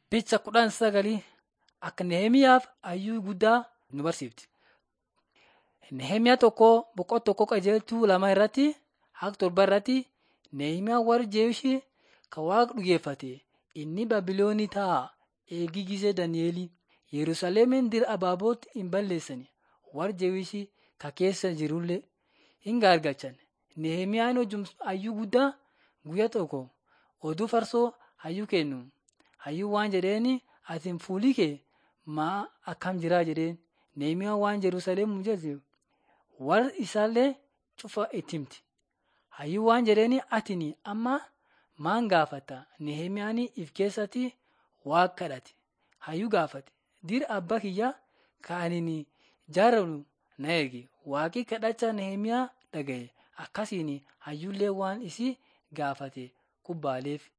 Picha kudhan sagalii akka Nehemiyaaf hayyuu guddaa nu barsiifti. Nehemiyaa tokko boqonnaa tokko qajeeltuu lama irratti hanga torba irratti Nehemiyaa warri Jeewushii kan Waaqa dhugeeffate inni Baabiloonii taa'aa eegii gisee Dani'elii Yerusaalemin dira abaabootti hin balleessine warri Jeewushii ka keessa jirullee hin gaargalchan. Nehemiyaan hayyuu guddaa guyyaa tokko oduu farsoo hayyuu kennu. Hayyuun waan jedheeni atiin fuulii kee maa akkam jiraa jedheen. Nehemiyaan waan Yerusaalem jedhe warra isaallee cufa itti himti. Hayyuun waan jedheeni atini amma maan gaafata? Nehemiyaan if keessatti Waaqa kadhate. Hayyuu gaafate. Dira abbaa kiyyaa kan ani jaaladhu na ergi. Waaqi kadhacha Nehemiyaa dhagaye. Akkasiin hayyuullee waan isii gaafate kubbaaleef.